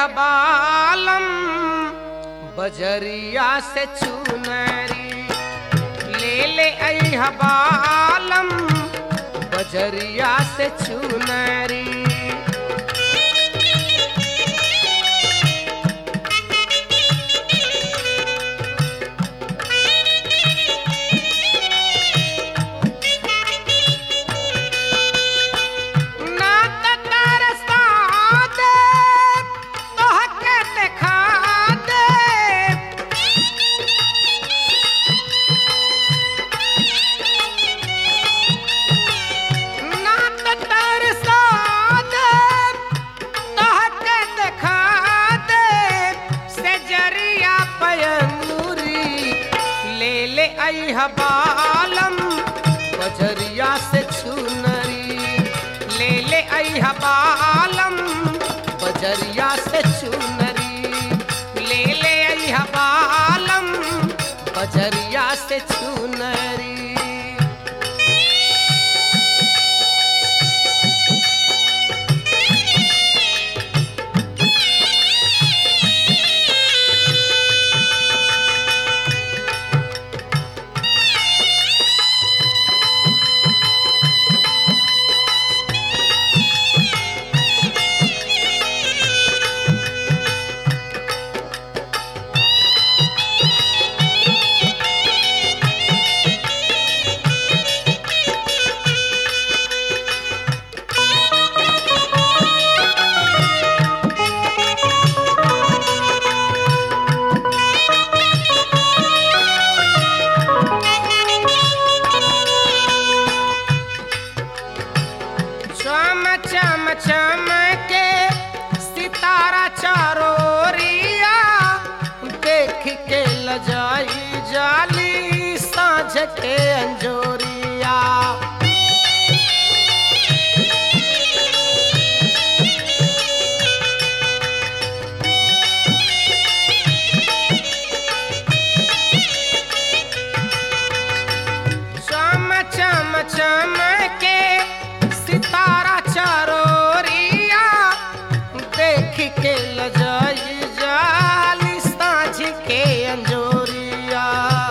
बालम बजरिया से चुनरी ले ले आई बालम बजरिया से चुनरी ना त तरसा दे तोहके देखा दे ना त तरसा दे तोहके देखा दे से जरिया पयंगुरी ले ले आई बालम बजरिया से छुनरी ले ले आई बालम बजरिया से चुनरी ले ले आई बालम बजरिया से चुनरी चम चम चम के सितारा चारोरिया देख के लजाई जाली साँझ के अंजोरिया चम चम चम के सितारा चारोरिया देख के लजाई जाली साँझ के अंजोरिया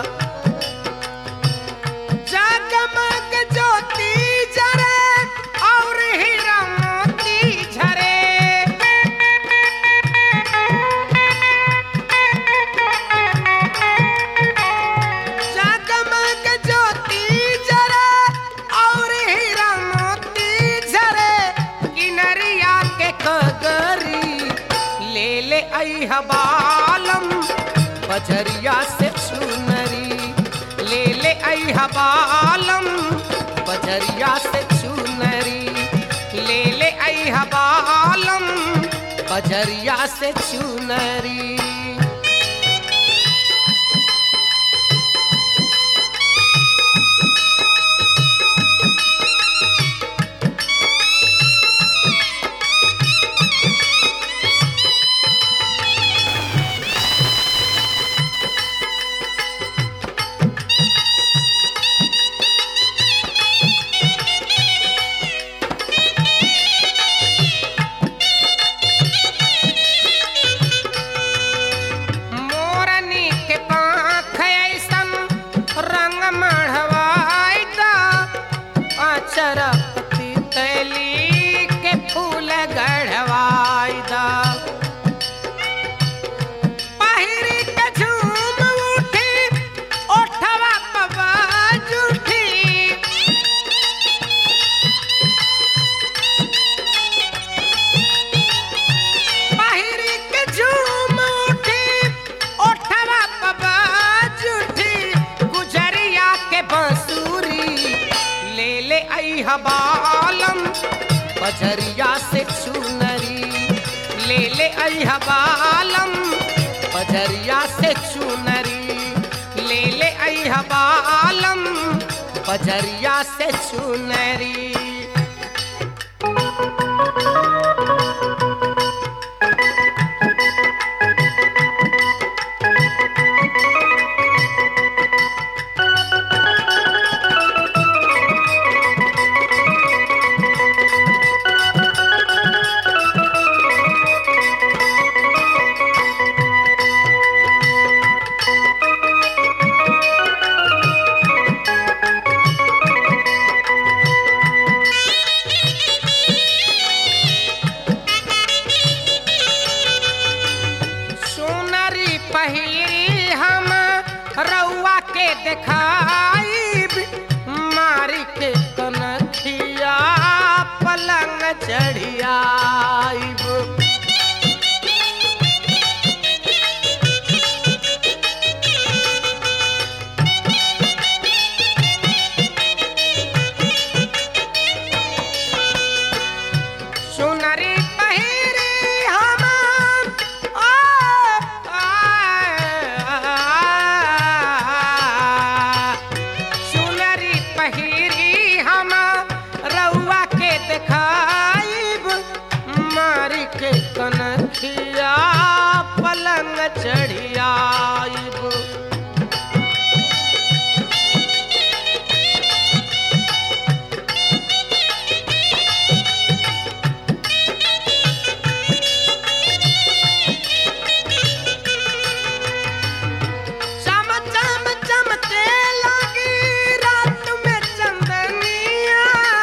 जगमग ज्योति जरे और हीरा मोती झरे जगमग ज्योति जरे और हीरा मोती झरे किनरिया के कगरी ले ले आई बालम बजरिया से चुनरी ले ले आई बालम बजरिया से चुनरी ले ले आई बालम बजरिया से चुनरी मोरनी के पाख ऐसन रंग मढ़वाई दा अचर पति तैली के फूल गढ़वाई दा पहिरी के झूम उठी ओठवा पवा जुठी पहिरी के झूम उठी ओठवा पवा जुठी गुजरिया के बंसूरी ले ले आई बालम बजरिया से चुनरी ले ले आई बालम बजरिया से चुनरी ले ले आई बालम बजरिया से चुनरी पहिरी हम रउआ के देखाई मारी के कनखिया पलंग चढ़ियाइब सुनरी पहिरी हम आ, आ, सुनरी पहिरी हम रउआ के देखाइब मारी के कनखिया पलंग चढ़ियाइब चम चम चमके लगी रात में चंदनिया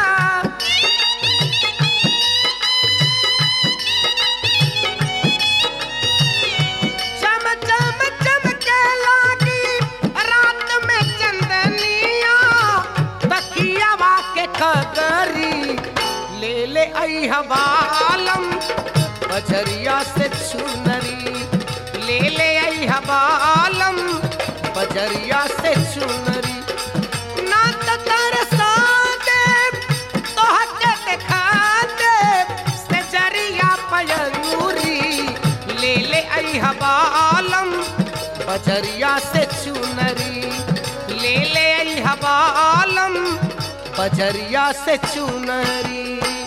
चम चम चमके लगी रात में चंदनिया तकियावा के कगरी ले ले आई हवालम बजरिया से चुनरी ले ले आई हवालम बजरिया से चुनरी ना त तरसा दे तोहके देखा दे से जरिया पयरूरी ले ले आई हवालम बजरिया से चुनरी ले ले आई हवालम बजरिया से चुनरी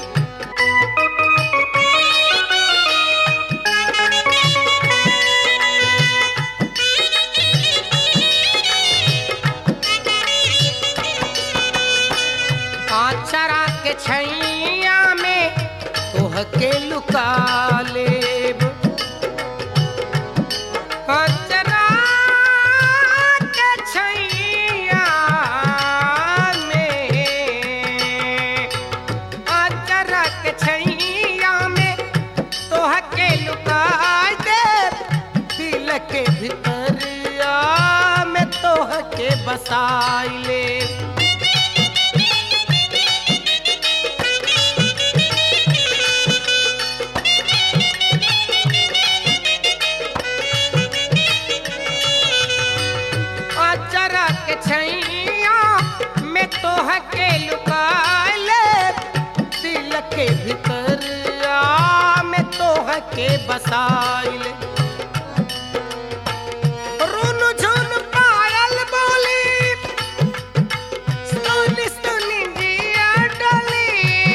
आचरा के छैया में तोहके लुका लेब आचरा के छैया में आचरा के छैया में तोहके लुका देब दिल के भितरिया में तोहके बसाई लेब अचरक छैया में तोह के लुकाले दिल के भितरिया में तोह के बसाइले रुन झुन पायल बोली सुनी सुनी जिया डली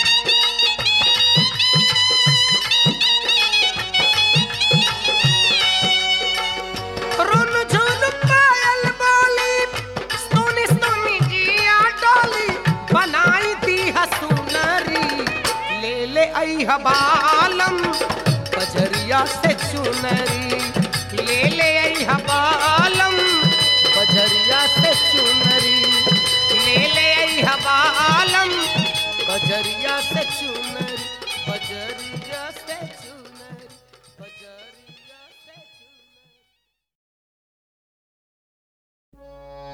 रुन झुन पायल बोली सोनी सोनी जिया डोली बनाई दी हसुनरी ले ले आई हबालम बजरिया से चुनरी ले ले आई हबालम बजरिया से चुनरी ले ले आई हबालम बजरिया से चुनरी बजरिया से चुनरी